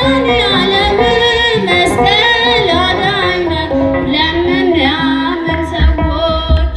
መድኃኒዓለም መስቀል አዳኝ ነው ለምናምን ሰዎች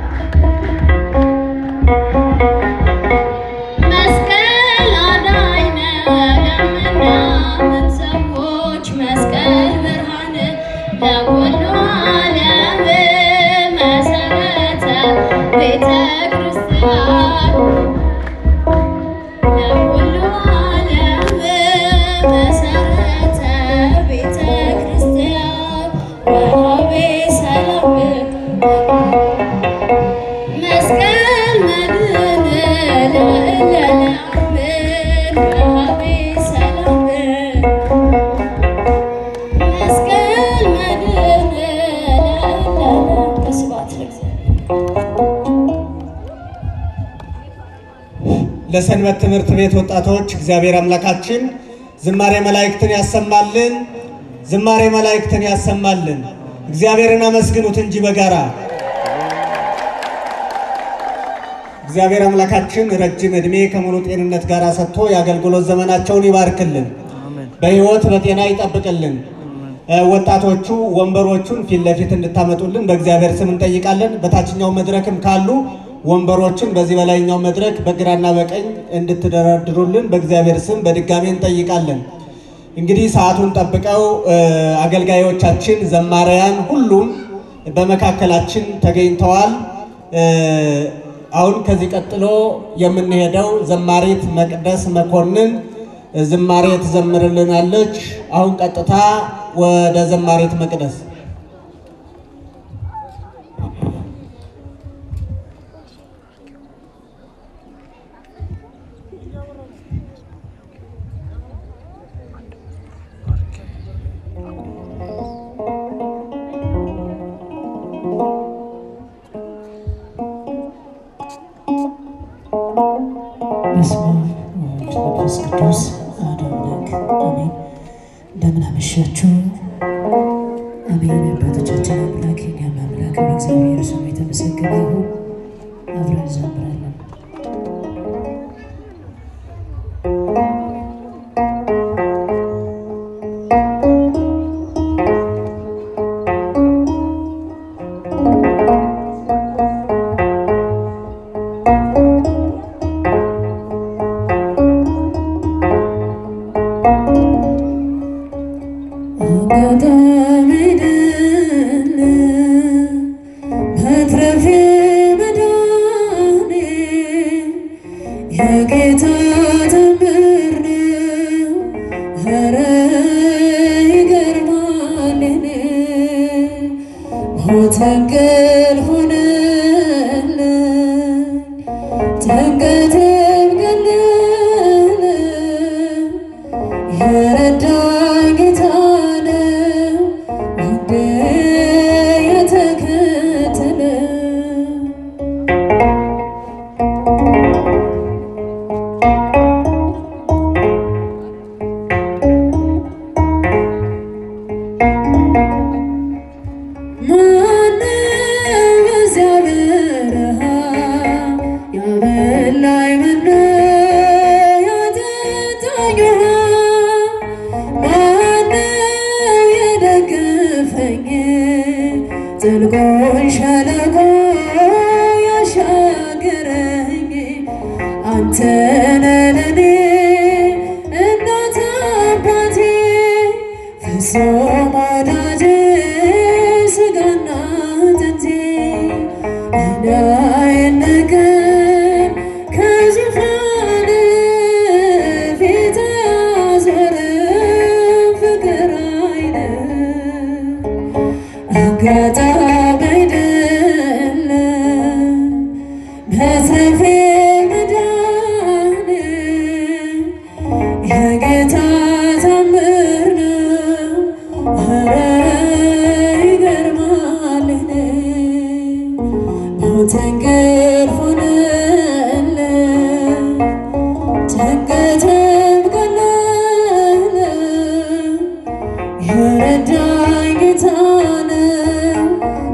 መስቀል አዳኝ ነው ለምናምን ሰዎች መስቀል ብርሃን ለኩሉ ዓለም መሰረተ ቤተ ክርስቲያን ለኩሉ ዓለም መሰረተ ቤተ ክርስቲያን ወሀቤ ሰላም መስቀል መድህን ለእለለአምን ወሀቤ ሰላም መስቀል መድህን ለእለለ ስብሐት ለእግዚአብሔር። ለሰንበት ትምህርት ቤት ወጣቶች እግዚአብሔር አምላካችን ዝማሬ መላእክትን ያሰማልን፣ ዝማሬ መላእክትን ያሰማልን። እግዚአብሔርን አመስግኑት እንጂ በጋራ እግዚአብሔር አምላካችን ረጅም ዕድሜ ከሙሉ ጤንነት ጋር ሰጥቶ የአገልግሎት ዘመናቸውን ይባርክልን፣ በሕይወት በጤና ይጠብቅልን። እ፣ ወጣቶቹ ወንበሮቹን ፊት ለፊት እንድታመጡልን በእግዚአብሔር ስም እንጠይቃለን። በታችኛው መድረክም ካሉ ወንበሮችን በዚህ በላይኛው መድረክ በግራና በቀኝ እንድትደረድሩልን በእግዚአብሔር ስም በድጋሜ እንጠይቃለን። እንግዲህ ሰዓቱን ጠብቀው እ፣ አገልጋዮቻችን ዘማሪያን ሁሉም በመካከላችን ተገኝተዋል። እ፣ አሁን ከዚህ ቀጥሎ የምንሄደው ዘማሪት መቅደስ መኮንን ዝማሬ ትዘምርልናለች። አሁን ቀጥታ ወደ ዘማሪት መቅደስ በስመ አብ ወወልድ ወመንፈስ ቅዱስ አሐዱ አምላክ አሜን። እንደምን አመሻችሁ። አሜን። የአባቶቻችን አምላክ የእኛም አምላክ እግዚአብሔር ስሙ የተመሰገነ ይሁን። አብረን እንዘምራለን። አጋጣሚ አይደለም መትረፌ መዳኔ የጌታ ተአምር ነው። ኧረ ይገርማል የኔ ሞት እንቅልፍ ሆነልኝ ጭንቀቴም ቀለለ የረዳኝ ጌታ ነው ውዴ የተከተለ ማነው በዚያ በረሃ ያበላኝ መኖ ያጠጣኝ ውሃ ማነው የደገፈኝ ጥልቁን ሸለቆ ያሻገረኝ አንተ ነህ ለኔ እናት አባቴ ፍጹም ወዳጄ ስጋና አጥንቴ ዕዳዬን ንቀል ከዙፋን ፊት ያዞረ ፍቅር አይደል አጋጣሚ አይደለም መትረፌ መዳኔ የጌታ ታምር ነው። ኧረ ይገርማል እኔ ሞት እንቅልፍ ሆነልኝ ጭንቀቴም ቀለለ የረዳኝ ጌታ ነው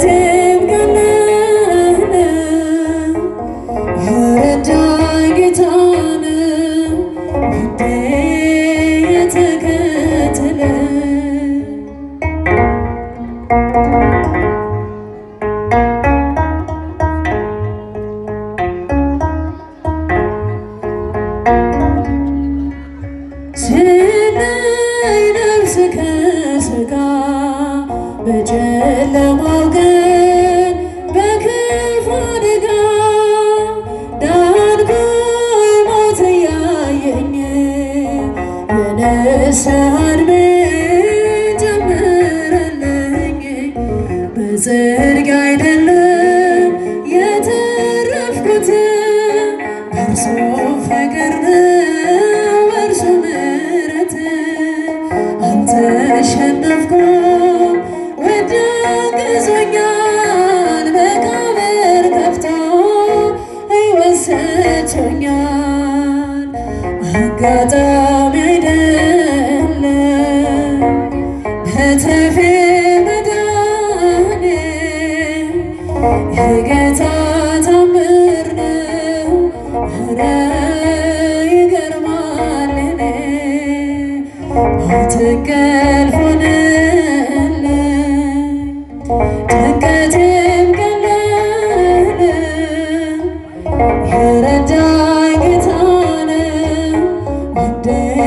ጭንቀቴም ቀለለ የረዳኝ ጌታ ነው ውዴ የተከተለ ስለይ ነፍስ ከሥጋ በጨለማው ቀን በክፉ አደጋ ዳንኩኝ ሞት እያየኝ የንስሐ ዕድሜ ጨመረልኝ በጽድቅ አይደለም የተረፍኩት በእርሱ ፍቅር ነው በእርሱ ምሕረት አልተሸነፍኩም ወዶ ገዞኛል መቃብር ከፍቶ ሕይወት ሰጥቶኛል አጋጣሚ አይደለም በትርፌ መዳኔ የጌታ ታምር ነው ኧረ ይገርማል እኔ ሞት እንቅልፍ ሆነልኝ ጭንቀቴም ቀለለ የረዳኝ ጌታ ነው ውዴ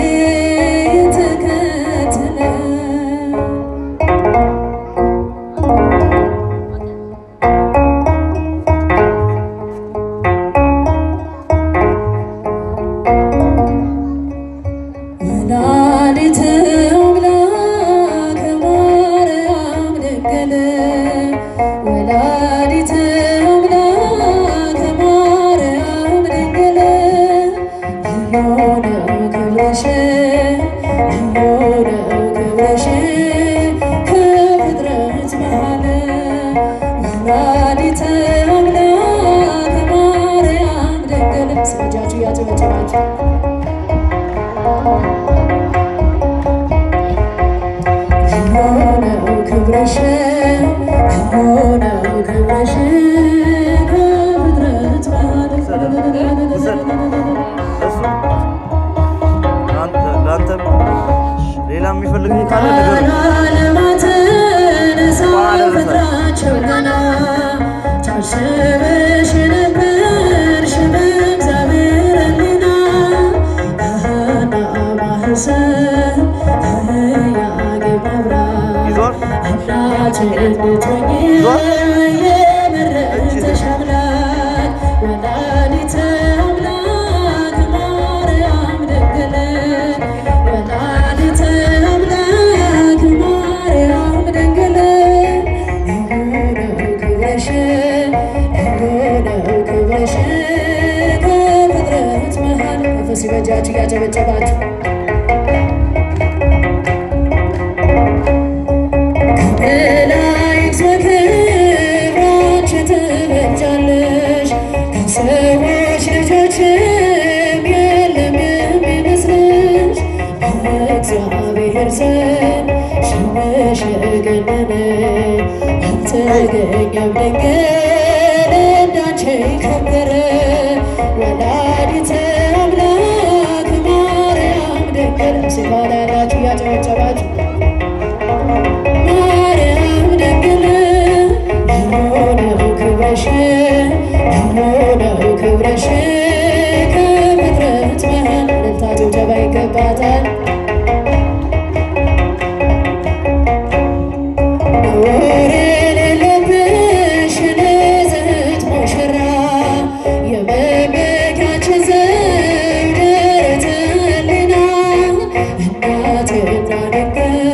የተከተለ ወላዲተ አምላክ ማርያም ድንግል ወላዲተ አምላክ ማርያም ድንግል ልዩ ነው ክብርሽ ልዩ ነው ክብርሽ ከፍጥረት መሃል ወላዲተ አምላክ ማርያም ድንግል ስጃችሁ እያጨበጨባችሁ የሆነው ክብረሽ የሆነው ክብረሽ ከፍጥረት ለአንተም ሌላ የሚፈልግ ካለ ነገር ዓለማትን ሳይፈጥራቸው ገና ታስበሽ ነበርሽ በእግዚአብሔር ሕሊና በሐና ማኅፀን ከያዕቆብ መብራት ይዟል እናት እንድትሆኚ የመረጠሽ አምላክ ወላዲተ አምላክ ማርያም ድንግል ወላዲተ አምላክ ማርያም ድንግል የሆነው ክብርሽ የሆነው ክብርሽ ከፍጥረት መሃል መንፈስ በእጃችሁ እያጨበጨባችሁ ከመላእክት በክብራች ትበልጫለሽ ከሰዎች ልጆችም የለም የሚመስልሽ በእግዚአብሔር ዘንድ ስምሽ የገነነ አልተገኘም ድንግል እንዳንቺ የከበረ ወላዲተ አምላክ ማርያም ድንግል ሲባል ያላችሁ እያጨበጨባችሁ ማርያም ድንግል የሆነው ክብረሽ የሆነው ክብረሽ ከፍጥረት መሃል እልልታ ጭብጨባ ይገባታል። ነውር የሌለብሽ ንጽሕት ሙሽራ የመመኪያችን ዘውድ ደረተ ሕሊና እናትና ድንግል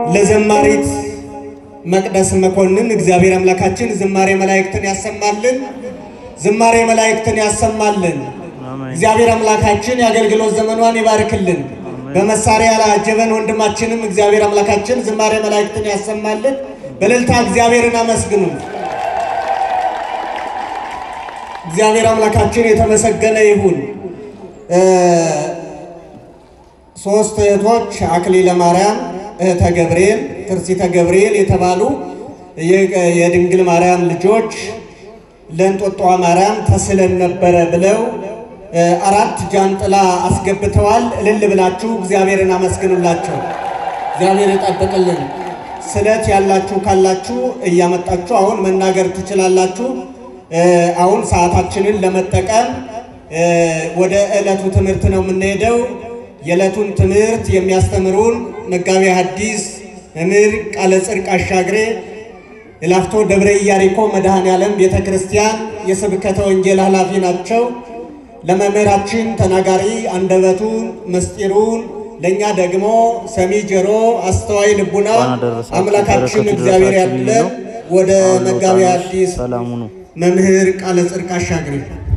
ለዘማሪት መቅደስ መኮንን እግዚአብሔር አምላካችን ዝማሬ መላእክትን ያሰማልን፣ ዝማሬ መላእክትን ያሰማልን። አሜን። እግዚአብሔር አምላካችን የአገልግሎት ዘመኗን ይባርክልን። በመሳሪያ ላጀበን ወንድማችንም እግዚአብሔር አምላካችን ዝማሬ መላእክትን ያሰማልን። በእልልታ እግዚአብሔርን አመስግኑ። እግዚአብሔር አምላካችን የተመሰገነ ይሁን። እ ሶስት እህቶች አክሊለ ማርያም፣ እህተ ገብርኤል፣ ትርሲተ ገብርኤል የተባሉ የ- የድንግል ማርያም ልጆች ለእንጦጦ ማርያም ተስለን ነበረ ብለው እ አራት ጃንጥላ አስገብተዋል። እልል ብላችሁ እግዚአብሔርን አመስግኑላቸው። እግዚአብሔር ይጠብቅልን። ስለት ያላችሁ ካላችሁ እያመጣችሁ አሁን መናገር ትችላላችሁ። እ አሁን ሰዓታችንን ለመጠቀም እ ወደ ዕለቱ ትምህርት ነው የምንሄደው። የዕለቱን ትምህርት የሚያስተምሩን መጋቤ ሐዲስ መምህር ቃለ ጽድቅ አሻግሬ የላፍቶ ደብረ ኢያሪኮ መድኃኔ ዓለም ቤተ ክርስቲያን የስብከተ ወንጌል ኃላፊ ናቸው። ለመምህራችን ተናጋሪ አንደበቱን ምስጢሩን ለእኛ ደግሞ ሰሚ ጆሮ አስተዋይ ልቡና እንኳን አደረሳችሁ። አምላካችን በረከቱ እግዚአብሔር ይድረሳችሁ ብዬ ያለን ነው። ወደ አሁን መጋቤ ልወጣ ነው። ሐዲስ ሰላም ሁኑ። መምህር ቃለ ጽድቅ አሻግሬ